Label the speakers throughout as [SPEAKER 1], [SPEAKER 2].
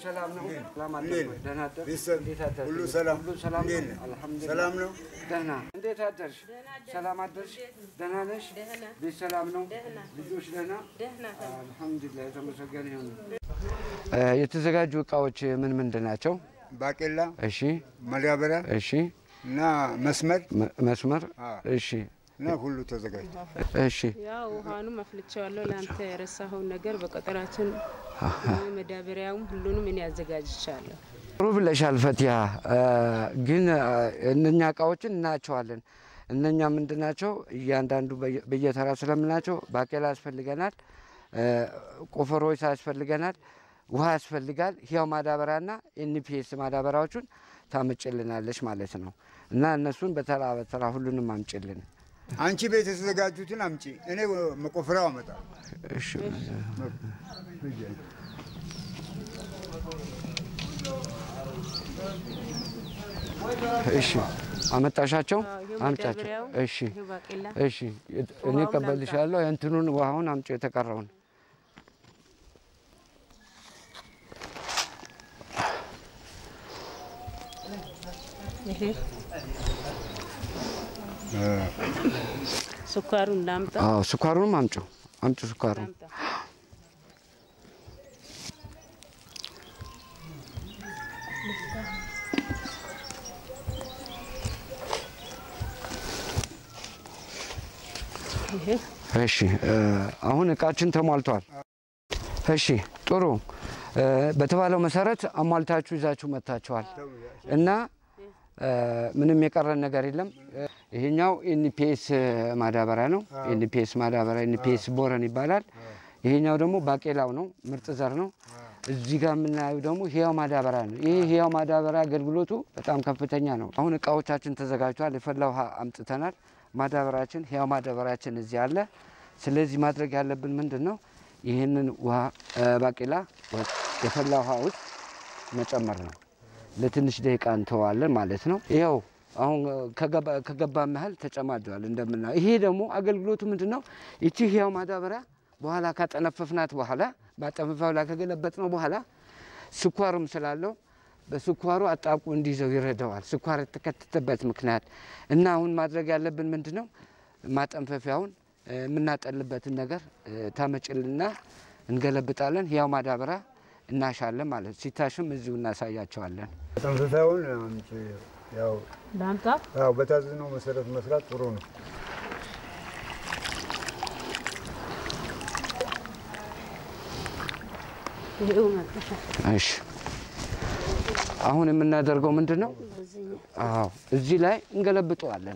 [SPEAKER 1] ሰላም ነው? ሰላም
[SPEAKER 2] እንዴት
[SPEAKER 1] አደርክ?
[SPEAKER 2] ነህ?
[SPEAKER 1] ደህና አደርክ?
[SPEAKER 2] ቤተሰብ
[SPEAKER 1] እንዴት አደርክ?
[SPEAKER 2] ሁሉ ሰላም?
[SPEAKER 1] ሁሉ ሰላም
[SPEAKER 2] እንዴት
[SPEAKER 1] ነው?
[SPEAKER 2] ነህ?
[SPEAKER 1] አልሐምዱሊላህ።
[SPEAKER 2] ሰላም ነው?
[SPEAKER 1] ደህና። እንዴት አደርሽ? ሰላም አደርሽ? ደህና ነሽ? ቤት ሰላም ነው? ልጆች ደህና? አልሐምዱሊላህ የተመሰገነ ይሁን። የተዘጋጁ እቃዎች ምን ምንድን ናቸው?
[SPEAKER 2] ባቄላ፣
[SPEAKER 1] እሺ፣
[SPEAKER 2] ማዳበሪያ
[SPEAKER 1] እሺ፣
[SPEAKER 2] እና መስመር
[SPEAKER 1] መ- መስመር፣
[SPEAKER 2] አዎ።
[SPEAKER 1] እሺ፣
[SPEAKER 2] እና ሁሉ ተዘጋጅቷል።
[SPEAKER 1] እሺ፣
[SPEAKER 3] ያው ውሃኑም አፍልቼዋለሁ። ለአንተ የረሳኸውን ነገር በቀጠራችን መዳበሪያውም ሁሉንም እኔ አዘጋጅቻለሁ።
[SPEAKER 1] ጥሩ ብለሻል ፈቲያ። ግን እነኛ እቃዎችን እናያቸዋለን። እነኛ ምንድን ናቸው? እያንዳንዱ በየ- በየተራ ስለምናቸው ባቄላ ያስፈልገናል፣ ቆፈሮች ያስፈልገናል፣ ውሃ ያስፈልጋል። ህያው ማዳበሪያና ኤንፒኤስ ማዳበሪያዎቹን ታምጭልናለች ማለት ነው። እና እነሱን በተራ በተራ ሁሉንም አምጭልን።
[SPEAKER 2] አንቺ ቤት የተዘጋጁትን አምጪ፣ እኔ መቆፈሪያው አመጣ።
[SPEAKER 1] እሺ። እሺ አመጣሻቸው?
[SPEAKER 3] አዎ፣ ይሄው
[SPEAKER 1] አምጫቸው።
[SPEAKER 3] መዳበሪያው፣
[SPEAKER 1] እሺ
[SPEAKER 3] ይሄው ባቄላ፣
[SPEAKER 1] እሺ እኔ
[SPEAKER 3] ውሃውን
[SPEAKER 1] እቀበልሻለሁ። እንትኑን ውሃውን አምጪ የተቀረውን።
[SPEAKER 3] ይሄ ስኳሩን ላምጣ
[SPEAKER 1] አዎ ስኳሩንም አምጪ አምጪ ስኳሩን።
[SPEAKER 3] ላምጣ። ይሄ
[SPEAKER 1] እሺ እ፣ አሁን እቃችን ተሟልቷል። እሺ ጥሩ እ፣ በተባለው መሰረት አሟልታችሁ ይዛችሁ መጥታችኋል እና እ፣ ምንም የቀረን ነገር የለም። እ፣ ይሄኛው ኤንፒኤስ ማዳበሪያ ነው። ኤንፒኤስ ማዳበሪያ ኤንፒኤስ ቦረን ይባላል። ይሄኛው ደግሞ ባቄላው ነው፣ ምርጥ ዘር ነው። እዚህ ጋር የምናየው ደግሞ ህያው ማዳበሪያ ነው። ይህ ህያው ማዳበሪያ አገልግሎቱ በጣም ከፍተኛ ነው። አሁን እቃዎቻችን ተዘጋጅቷል። የፈላ ውሃ አምጥተናል። ማዳበሪያችን ህያው ማዳበሪያችን እዚህ አለ። ስለዚህ ማድረግ ያለብን ምንድን ነው? ይህንን ውሃ እ፣ ባቄላ ወ- የፈላ ውሃ ውስጥ መጨመር ነው። ለትንሽ ደቂቃ እንተዋለን ማለት ነው። ይኸው አሁን እ፣ ከገባ- ከገባ ያህል ተጨማደዋል እንደምናየው። ይሄ ደግሞ አገልግሎቱ ምንድን ነው? ይቺ ህያው ማዳበሪያ በኋላ ካጠነፈፍናት በኋላ በአጠነፋው ላይ ከገለበጥ ነው በኋላ ስኳርም ስላለው በስኳሩ አጣብቆ እንዲይዘው ይረዳዋል። ስኳር የተከተተበት ምክንያት እና አሁን ማድረግ ያለብን ምንድን ነው? ማጠንፈፊያውን እ፣ የምናጠልበትን ነገር እ፣ ታመጭልና እንገለብጣለን። ህያው ማዳበሪያ እናሻለን ማለት ሲታሽም እዚሁ እናሳያቸዋለን።
[SPEAKER 2] ተንፍሳውን አምጪ። ያው
[SPEAKER 3] ላምጣ
[SPEAKER 2] ያው በታዘዝነው መሰረት መስራት ጥሩ ነው።
[SPEAKER 3] ይሄው መጥሻ
[SPEAKER 1] እሺ አሁን የምናደርገው ምንድን ነው? አዎ እዚህ ላይ እንገለብጠዋለን።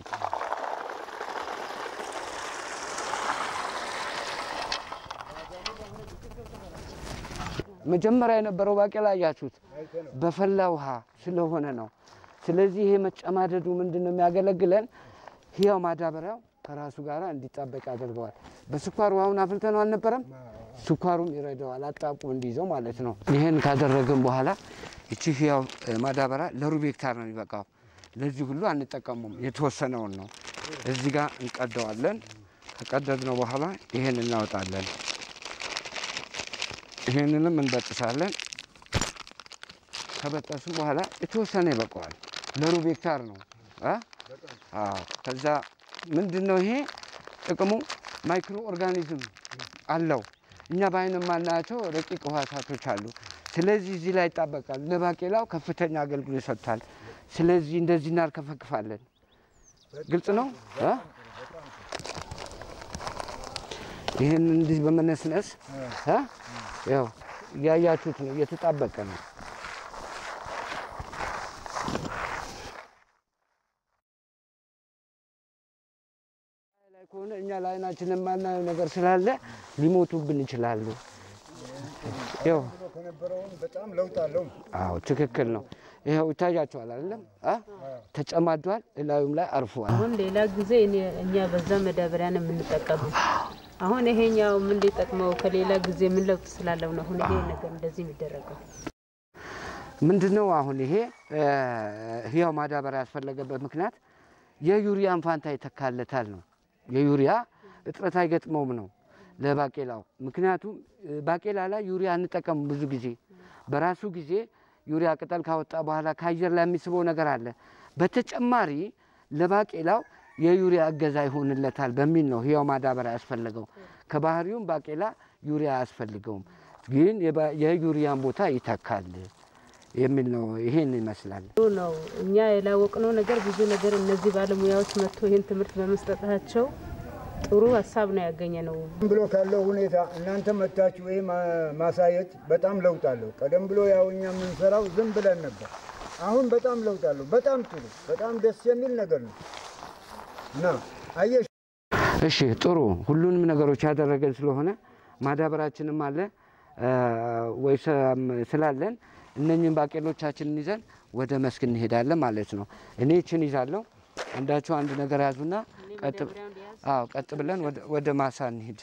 [SPEAKER 1] መጀመሪያ የነበረው ባቄላ አያችሁት፣ በፈላ ውሃ ስለሆነ ነው። ስለዚህ ይሄ መጨማደዱ ምንድን ነው የሚያገለግለን? ህያው ማዳበሪያው ከራሱ ጋር እንዲጣበቅ ያደርገዋል። በስኳር ውሃውን አፍልተነው አልነበረም? ስኳሩም ይረዳዋል አጣብቆ እንዲይዘው ማለት ነው። ይህን ካደረግን በኋላ ይቺ ህያው እ፣ ማዳበሪያ ለሩብ ሄክታር ነው የሚበቃው። ለዚህ ሁሉ አንጠቀሙም፣ የተወሰነውን ነው። እዚህ ጋር እንቀደዋለን። ከቀደድነው በኋላ ይህን እናወጣለን። ይህንንም እንበጥሳለን። ከበጠስም በኋላ የተወሰነ ይበቃዋል። ለሩብ ሄክታር ነው እ? አዎ። ከዛ ምንድን ነው ይሄ ጥቅሙ? ማይክሮ ኦርጋኒዝም አለው። እኛ በአይን የማናያቸው ረቂቅ ህዋሳቶች አሉ። ስለዚህ እዚህ ላይ ይጣበቃል። ለባቄላው ከፍተኛ አገልግሎት ይሰጥታል። ስለዚህ እንደዚህ እናርከፈክፋለን። ግልጽ ነው እ? ይህን እንዲህ በመነስነስ እ? ያው እያያችሁት ነው፣ እየተጣበቀ ነው። ላይ ከሆነ እኛ ለአይናችን የማናየው ነገር ስላለ ሊሞቱብን ይችላሉ። ያው
[SPEAKER 2] ከነበረውን በጣም ለውጥ አለው።
[SPEAKER 1] አዎ ትክክል ነው። ይኸው ይታያቸዋል አይደለም? አ ተጨማዷል፣ እላዩም ላይ አርፈዋል።
[SPEAKER 3] አሁን ሌላ ጊዜ እኔ- እኛ በዛ መዳበሪያ ነው የምንጠቀመው። አሁን ይሄኛው ምን ሊጠቅመው ከሌላ ጊዜ ምን ለውጥ ስላለው ነው አሁን ይሄ ነገር እንደዚህ የሚደረገው?
[SPEAKER 1] ምንድን ነው አሁን ይሄ እ፣ ህያው ማዳበሪያ ያስፈለገበት ምክንያት የዩሪያን ፋንታ ይተካለታል ነው። የዩሪያ እጥረት አይገጥመውም ነው ለባቄላው። ምክንያቱም እ፣ ባቄላ ላይ ዩሪያ አንጠቀም ብዙ ጊዜ በራሱ ጊዜ ዩሪያ ቅጠል ካወጣ በኋላ ከአየር ላይ የሚስበው ነገር አለ። በተጨማሪ ለባቄላው የዩሪያ እገዛ ይሆንለታል በሚል ነው ህያው ማዳበሪያ ያስፈለገው። ከባህሪውም ባቄላ ዩሪያ አያስፈልገውም፣ ግን የባ- የዩሪያን ቦታ ይተካል የሚል ነው። ይሄን ይመስላል።
[SPEAKER 3] ጥሩ ነው። እኛ ያላወቅነው ነገር ብዙ ነገር እነዚህ ባለሙያዎች መጥቶ ይህን ትምህርት በመስጠታቸው ጥሩ ሀሳብ ነው ያገኘ ነው።
[SPEAKER 2] ቀደም ብሎ ካለው ሁኔታ እናንተ መታችሁ ይህ ማሳየት በጣም ለውጥ አለው። ቀደም ብሎ ያው እኛ የምንሰራው ዝም ብለን ነበር። አሁን በጣም ለውጥ አለው። በጣም ጥሩ፣ በጣም ደስ የሚል ነገር ነው እና አየሽ
[SPEAKER 1] እሺ ጥሩ ሁሉንም ነገሮች ያደረገን ስለሆነ ማዳበራችንም አለ እ፣ ወይ ሰም ስላለን እነኝህን ባቄሎቻችንን ይዘን ወደ መስክ እንሄዳለን ማለት ነው። እኔ ይችን ይዛለሁ፣ አንዳችሁ አንድ ነገር ያዙና ቀጥ አዎ ቀጥ ብለን ወደ- ወደ ማሳ እንሂድ።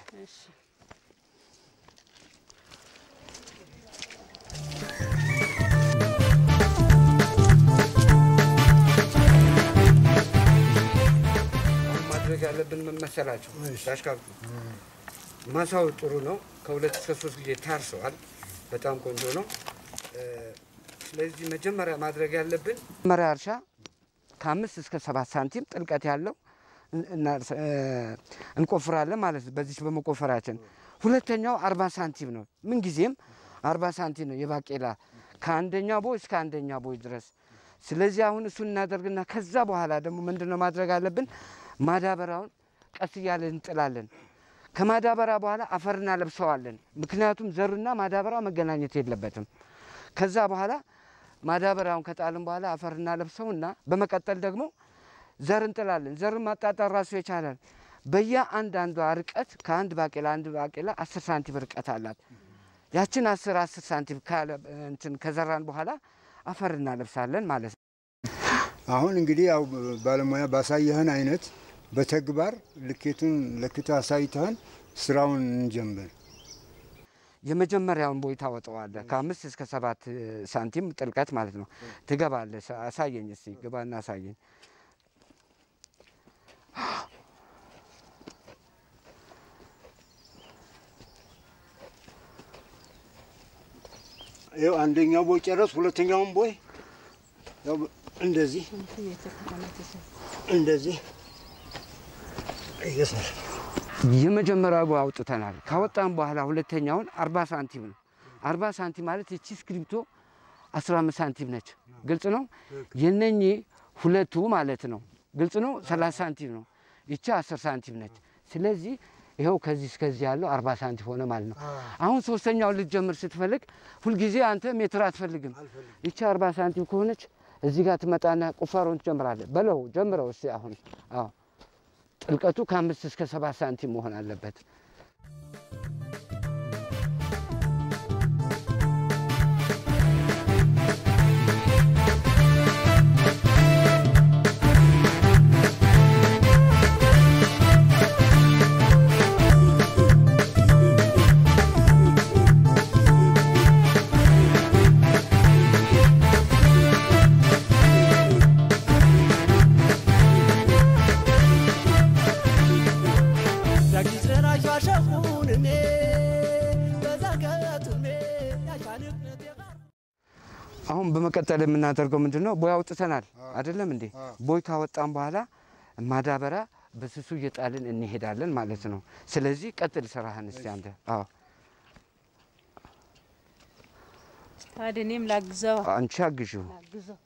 [SPEAKER 1] አሁን ማድረግ ያለብን ምን መሰላችሁ? ዳሽካብቱ ማሳው ጥሩ ነው። ከሁለት እስከ ሶስት ጊዜ ታርሰዋል። በጣም ቆንጆ ነው። እ፣ ስለዚህ መጀመሪያ ማድረግ ያለብን መጀመሪያ እርሻ ከአምስት እስከ ሰባት ሳንቲም ጥልቀት ያለው እን- እናርስ- እ፣ እንቆፍራለን ማለት ነው። በዚች በመቆፈራችን ሁለተኛው አርባ ሳንቲም ነው። ምንጊዜም አርባ ሳንቲም ነው የባቄላ ከአንደኛ ቦይ እስከ አንደኛ ቦይ ድረስ። ስለዚህ አሁን እሱን እናደርግና ከዛ በኋላ ደግሞ ምንድን ነው ማድረግ አለብን? ማዳበሪያውን ቀስ እያለን እንጥላለን። ከማዳበሪያ በኋላ አፈር እናለብሰዋለን። ምክንያቱም ዘሩና ማዳበሪያው መገናኘት የለበትም። ከዛ በኋላ ማዳበሪያውን ከጣልን በኋላ አፈር እናለብሰውና በመቀጠል ደግሞ ዘር እንጥላለን። ዘርን ማጣጣር ራሱ ይቻላል። በየአንዳንዷ ርቀት ከአንድ ባቄላ አንድ ባቄላ አስር ሳንቲም ርቀት አላት። ያችን አስር አስር ሳንቲም ካለ እንትን ከዘራን በኋላ አፈር እናለብሳለን ማለት ነው።
[SPEAKER 2] አሁን እንግዲህ ያው ባለሙያ ባሳየህን አይነት በተግባር ልኬቱን ለክተ አሳይተህን ስራውን እንጀምር።
[SPEAKER 1] የመጀመሪያውን ቦይ ታወጣዋለህ ከአምስት እስከ ሰባት እ፣ ሳንቲም ጥልቀት ማለት ነው። ትገባለህ። ሳ- አሳየኝ እስቲ ግባና አሳየኝ።
[SPEAKER 2] ይኸው አንደኛው ቦይ ጨረስ፣ ሁለተኛውን ቦይ ያው እንደዚህ እንደዚህ እየሰራ
[SPEAKER 1] የመጀመሪያው ቦይ አውጥተናል። ካወጣን በኋላ ሁለተኛውን አርባ ሳንቲም ነው። አርባ ሳንቲም ማለት ይቺ እስክሪብቶ አስራ አምስት ሳንቲም ነች። ግልጽ ነው። የነኚህ ሁለቱ ማለት ነው። ግልጽ ነው። ሰላሳ ሳንቲም ነው። ይቺ አስር ሳንቲም ነች። ስለዚህ ይኸው ከዚህ እስከዚህ ያለው አርባ ሳንቲም ሆነ ማለት ነው። አሁን ሶስተኛውን ልትጀምር ስትፈልግ ሁልጊዜ አንተ ሜትር አትፈልግም። ይቺ አርባ ሳንቲም ከሆነች እዚህ ጋር ትመጣና ቁፋሮን ትጀምራለህ። በለው ጀምረው እስቲ አሁን አዎ ጥልቀቱ ከአምስት እስከ ሰባት ሳንቲም መሆን አለበት። አሁን በመቀጠል የምናደርገው ምንድን ነው? ቦይ አውጥተናል አይደለም እንዴ? ቦይ ካወጣን በኋላ ማዳበሪያ በስሱ እየጣልን እንሄዳለን ማለት ነው። ስለዚህ ቀጥል ስራህን እስቲ አንተ። አዎ
[SPEAKER 3] ታዲያ እኔም ላግዘው
[SPEAKER 1] አንቺ አግዢው።
[SPEAKER 3] ላግዘው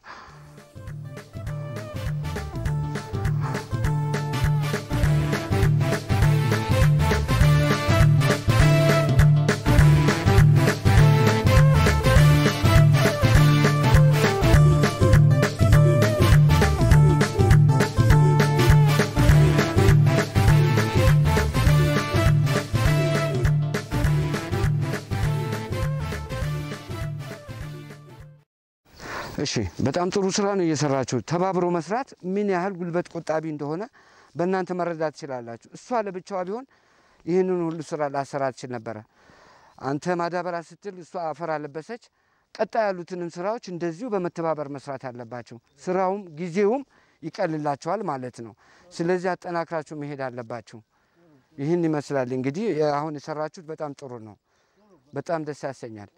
[SPEAKER 1] እሺ በጣም ጥሩ ስራ ነው እየሰራችሁ። ተባብሮ መስራት ምን ያህል ጉልበት ቆጣቢ እንደሆነ በእናንተ መረዳት ትችላላችሁ። እሷ ለብቻዋ ቢሆን ይህንን ሁሉ ስራ ላሰራ ትችል ነበረ። አንተ ማዳበሪያ ስትል እሷ አፈር አለበሰች። ቀጣይ ያሉትንም ስራዎች እንደዚሁ በመተባበር መስራት አለባቸው። ስራውም ጊዜውም ይቀልላቸዋል ማለት ነው። ስለዚህ አጠናክራችሁ መሄድ አለባችሁ። ይህን ይመስላል እንግዲህ አሁን የሰራችሁት በጣም ጥሩ ነው። በጣም ደስ ያሰኛል።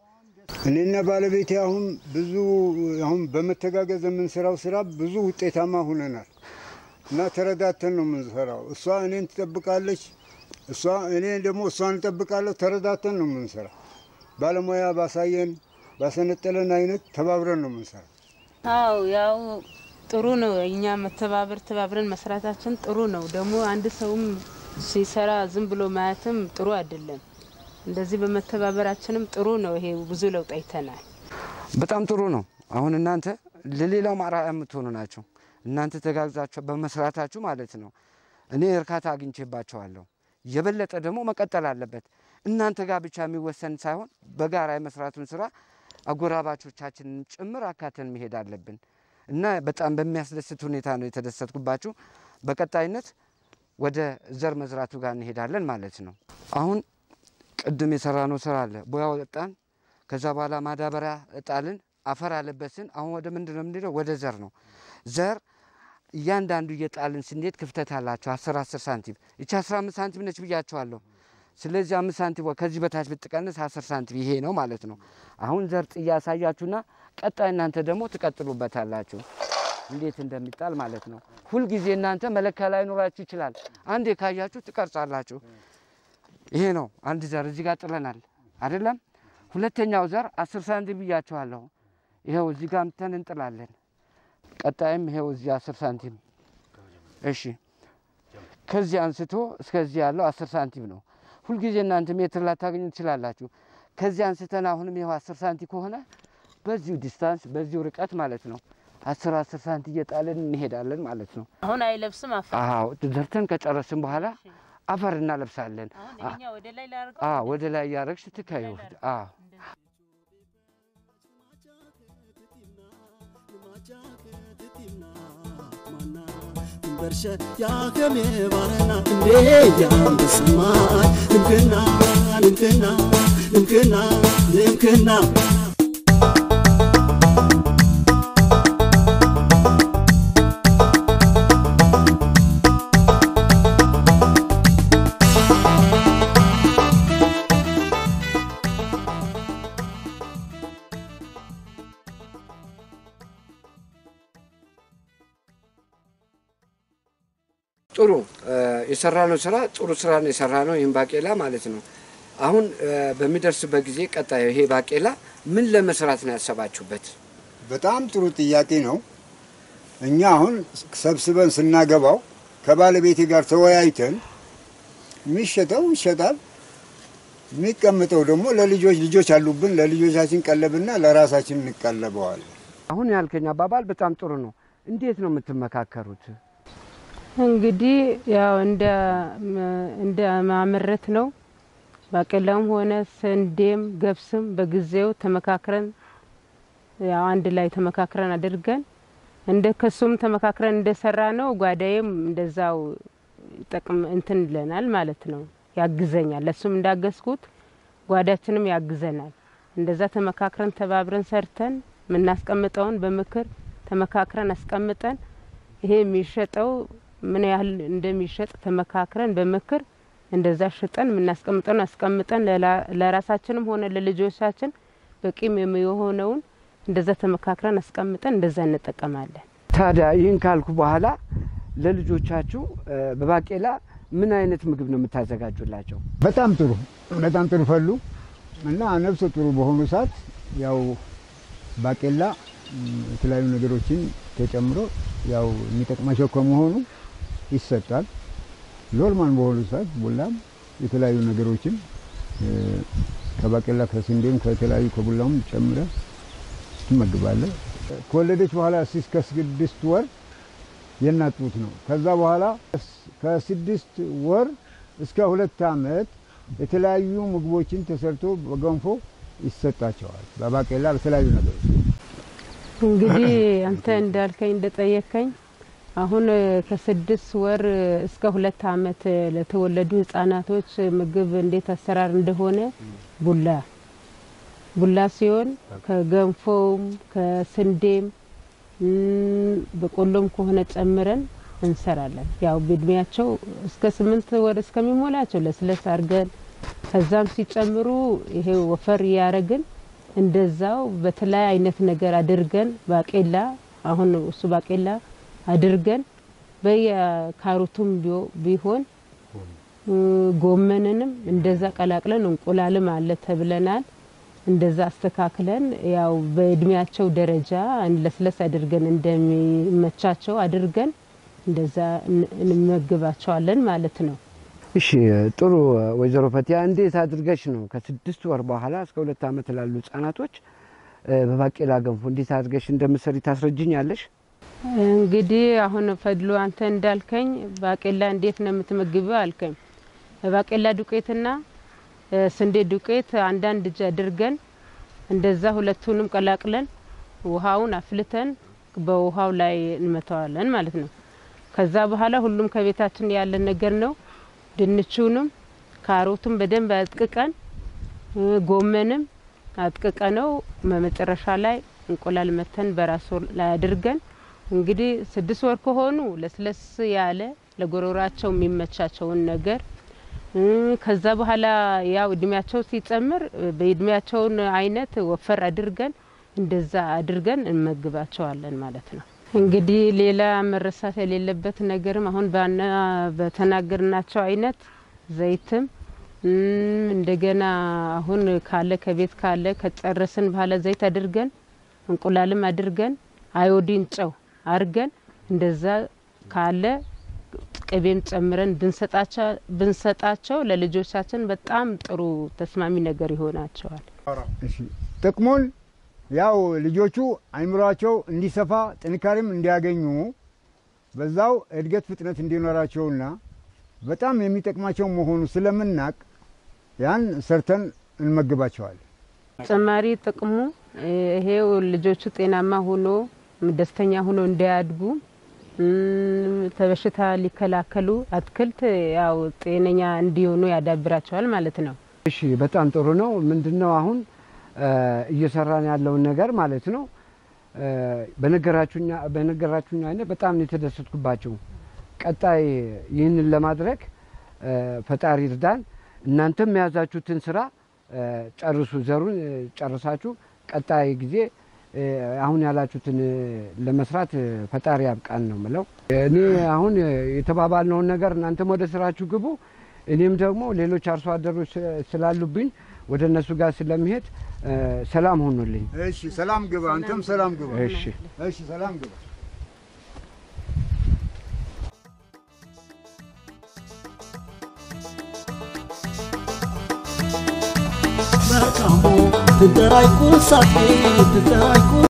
[SPEAKER 2] እኔና ባለቤቴ አሁን ብዙ አሁን በመተጋገዝ የምንሰራው ስራ ብዙ ውጤታማ ሁነናል እና ተረዳተን ነው የምንሰራው። እሷ እኔን ትጠብቃለች፣ እሷ እኔ ደግሞ እሷን እጠብቃለሁ። ተረዳተን ነው የምንሰራው። ባለሙያ ባሳየን ባሰነጠለን አይነት ተባብረን ነው የምንሰራው።
[SPEAKER 3] አው ያው ጥሩ ነው። እኛ መተባበር ተባብረን መስራታችን ጥሩ ነው። ደግሞ አንድ ሰውም ሲሰራ ዝም ብሎ ማየትም ጥሩ አይደለም። እንደዚህ በመተባበራችንም ጥሩ ነው። ይሄ ብዙ ለውጥ አይተናል።
[SPEAKER 1] በጣም ጥሩ ነው። አሁን እናንተ ለሌላው አርአያ የምትሆኑ ናቸው። እናንተ ተጋግዛችሁ በመስራታችሁ ማለት ነው። እኔ እርካታ አግኝቼባቸዋለሁ። የበለጠ ደግሞ መቀጠል አለበት። እናንተ ጋር ብቻ የሚወሰን ሳይሆን በጋራ የመስራቱን ስራ አጎራባቾቻችንን ጭምር አካተን መሄድ አለብን እና በጣም በሚያስደስት ሁኔታ ነው የተደሰትኩባችሁ። በቀጣይነት ወደ ዘር መዝራቱ ጋር እንሄዳለን ማለት ነው። አሁን ቅድም የሰራነው ስራ አለ። ቦያ ወጣን፣ ከዛ በኋላ ማዳበሪያ እጣልን፣ አፈር አለበስን። አሁን ወደ ምንድን ነው የምንሄደው? ወደ ዘር ነው። ዘር እያንዳንዱ እየጣልን ስንሄድ ክፍተት አላቸው። አስር አስር ሳንቲም ይቺ አስራ አምስት ሳንቲም ነች ብያቸዋለሁ። ስለዚህ አምስት ሳንቲም ከዚህ በታች ብትቀንስ አስር ሳንቲም ይሄ ነው ማለት ነው። አሁን ዘር ጥያ ያሳያችሁና ቀጣይ እናንተ ደግሞ ትቀጥሉበታላችሁ እንዴት እንደሚጣል ማለት ነው። ሁልጊዜ እናንተ መለኪያ ላይኖራችሁ ይችላል። አንዴ ካያችሁ ትቀርጻላችሁ። ይሄ ነው አንድ ዘር እዚህ ጋር ጥለናል አይደለም። ሁለተኛው ዘር አስር ሳንቲም ብያችኋለሁ። ይኸው እዚህ ጋር ምተን እንጥላለን። ቀጣይም ይኸው እዚህ አስር ሳንቲም እሺ። ከዚህ አንስቶ እስከዚህ ያለው አስር ሳንቲም ነው። ሁልጊዜ እናንተ ሜትር ላታገኙ ትችላላችሁ። ከዚህ አንስተን አሁንም ይኸው አስር ሳንቲ ከሆነ በዚሁ ዲስታንስ በዚሁ ርቀት ማለት ነው አስር አስር ሳንቲ እየጣልን እንሄዳለን ማለት ነው።
[SPEAKER 3] አሁን አይለብስም አፈር።
[SPEAKER 1] አዎ ዘርተን ከጨረስን በኋላ አፈር እናለብሳለን።
[SPEAKER 3] አሁን ይሄኛው ወደ ላይ ላድርገው።
[SPEAKER 1] አዎ ወደ ላይ እያረግሽ ትከዩ። አዎ
[SPEAKER 4] በርሸ ያከሜ ባረና እንዴ ያምስማይ ልምክና ልምክና ልምክና ልምክና
[SPEAKER 1] ጥሩ የሰራነው ስራ ጥሩ ስራ ነው የሰራነው። ይህም ባቄላ ማለት ነው። አሁን በሚደርስበት ጊዜ ቀጣዩ ይሄ ባቄላ ምን ለመስራት ነው ያሰባችሁበት?
[SPEAKER 2] በጣም ጥሩ ጥያቄ ነው። እኛ አሁን ሰብስበን ስናገባው ከባለቤቴ ጋር ተወያይተን የሚሸጠው ይሸጣል፣ የሚቀምጠው ደግሞ ለልጆች ልጆች አሉብን ለልጆቻችን ቀለብና ለራሳችን እንቀለበዋለን።
[SPEAKER 1] አሁን ያልከኝ አባባል በጣም ጥሩ ነው። እንዴት ነው የምትመካከሩት?
[SPEAKER 3] እንግዲህ ያው እንደ እንደ ማምረት ነው። ባቄላውም ሆነ ስንዴም ገብስም በጊዜው ተመካክረን ያው አንድ ላይ ተመካክረን አድርገን እንደ ከሱም ተመካክረን እንደሰራ ነው። ጓዳዬም እንደዛው ጠቅም እንትን ይለናል ማለት ነው፣ ያግዘኛል። ለሱም እንዳገዝኩት ጓዳችንም ያግዘናል። እንደዛ ተመካክረን ተባብረን ሰርተን የምናስቀምጠውን በምክር ተመካክረን አስቀምጠን ይሄ የሚሸጠው ምን ያህል እንደሚሸጥ ተመካክረን በምክር እንደዛ ሽጠን የምናስቀምጠውን አስቀምጠን ለራሳችንም ሆነ ለልጆቻችን በቂም የሚሆነውን እንደዛ ተመካክረን አስቀምጠን እንደዛ እንጠቀማለን።
[SPEAKER 1] ታዲያ ይህን ካልኩ በኋላ ለልጆቻችሁ በባቄላ ምን አይነት ምግብ ነው የምታዘጋጁላቸው?
[SPEAKER 2] በጣም ጥሩ በጣም ጥሩ ፈሉ እና ነፍሰ ጥሩ በሆኑ ሰዓት ያው ባቄላ የተለያዩ ነገሮችን ተጨምሮ ያው የሚጠቅማቸው ከመሆኑ ይሰጣል። ኖርማል በሆኑ ሰዓት ቡላም የተለያዩ ነገሮችን ከባቄላ ከስንዴም ከተለያዩ ከቡላም ጨምረ ትመግባለህ። ከወለደች በኋላ እስከ ስድስት ወር የእናት ጡት ነው። ከዛ በኋላ ከስድስት ወር እስከ ሁለት ዓመት የተለያዩ ምግቦችን ተሰርቶ በገንፎ ይሰጣቸዋል። በባቄላ በተለያዩ ነገሮች
[SPEAKER 3] እንግዲህ አንተ እንዳልከኝ እንደጠየከኝ አሁን ከስድስት ወር እስከ ሁለት ዓመት ለተወለዱ ህጻናቶች ምግብ እንዴት አሰራር እንደሆነ ቡላ ቡላ ሲሆን ከገንፎም ከስንዴም በቆሎም ከሆነ ጨምረን እንሰራለን። ያው በእድሜያቸው እስከ ስምንት ወር እስከሚሞላቸው ለስለስ አድርገን ከዛም ሲጨምሩ ይሄ ወፈር እያረግን እንደዛው በተለያየ አይነት ነገር አድርገን ባቄላ አሁን እሱ ባቄላ አድርገን በየካሮቱም ቢሆን ጎመንንም እንደዛ ቀላቅለን እንቁላልም አለ ተብለናል። እንደዛ አስተካክለን ያው በእድሜያቸው ደረጃ ለስለስ አድርገን እንደሚመቻቸው አድርገን እንደዛ እንመግባቸዋለን ማለት ነው።
[SPEAKER 1] እሺ ጥሩ ወይዘሮ ፈቲያ እንዴት አድርገሽ ነው ከስድስት ወር በኋላ እስከ ሁለት ዓመት ላሉ ህጻናቶች በባቄላ ገንፎ እንዴት አድርገሽ እንደምትሰሪ ታስረጅኛለሽ?
[SPEAKER 3] እንግዲህ አሁን ፈድሎ አንተ እንዳልከኝ ባቄላ እንዴት ነው የምትመግበው አልከኝ። ባቄላ ዱቄትና ስንዴ ዱቄት አንዳንድ እጅ አድርገን እንደዛ ሁለቱንም ቀላቅለን ውሃውን አፍልተን በውሃው ላይ እንመተዋለን ማለት ነው። ከዛ በኋላ ሁሉም ከቤታችን ያለን ነገር ነው። ድንቹንም ካሮቱም በደንብ አጥቅቀን ጎመንም አጥቅቀ ነው መጨረሻ ላይ እንቁላል መተን በራሱ ላይ አድርገን እንግዲህ ስድስት ወር ከሆኑ ለስለስ ያለ ለጎሮራቸው የሚመቻቸውን ነገር ከዛ በኋላ ያው እድሜያቸው ሲጨምር በእድሜያቸውን አይነት ወፈር አድርገን እንደዛ አድርገን እንመግባቸዋለን ማለት ነው። እንግዲህ ሌላ መረሳት የሌለበት ነገርም አሁን ባና በተናገርናቸው አይነት ዘይትም እንደገና አሁን ካለ ከቤት ካለ ከጨረስን በኋላ ዘይት አድርገን እንቁላልም አድርገን አዮዲን ጨው አድርገን እንደዛ ካለ ቅቤም ጨምረን ብንሰጣቸው ለልጆቻችን በጣም ጥሩ ተስማሚ ነገር ይሆናቸዋል።
[SPEAKER 2] ጥቅሙን ያው ልጆቹ አይምሯቸው እንዲሰፋ ጥንካሬም እንዲያገኙ በዛው እድገት ፍጥነት እንዲኖራቸውና በጣም የሚጠቅማቸው መሆኑ ስለምናቅ ያን ሰርተን እንመግባቸዋለን።
[SPEAKER 3] ተጨማሪ ጥቅሙ ይሄው ልጆቹ ጤናማ ሆኖ ደስተኛ ሆኖ እንዲያድጉ በሽታ ሊከላከሉ አትክልት ያው ጤነኛ እንዲሆኑ ያዳብራቸዋል ማለት ነው።
[SPEAKER 1] እሺ በጣም ጥሩ ነው። ምንድነው አሁን እየሰራን ያለውን ነገር ማለት ነው። በነገራችሁኝ አይነት በጣም ነው የተደሰትኩባቸው። ቀጣይ ይህንን ለማድረግ ፈጣሪ እርዳን። እናንተም የያዛችሁትን ስራ ጨርሱ፣ ዘሩን ጨርሳችሁ ቀጣይ ጊዜ አሁን ያላችሁትን ለመስራት ፈጣሪ ያብቃን ነው ምለው። እኔ አሁን የተባባልነውን ነገር እናንተም ወደ ስራችሁ ግቡ። እኔም ደግሞ ሌሎች አርሶ አደሮች ስላሉብኝ ወደ እነሱ ጋር ስለሚሄድ ሰላም ሆኑልኝ።
[SPEAKER 2] እሺ፣ ሰላም ግባ። አንተም ሰላም ግባ።
[SPEAKER 1] እሺ።
[SPEAKER 2] እሺ፣ ሰላም ግባ።
[SPEAKER 4] Berkamu, tentara ikut sakit, tentara ikut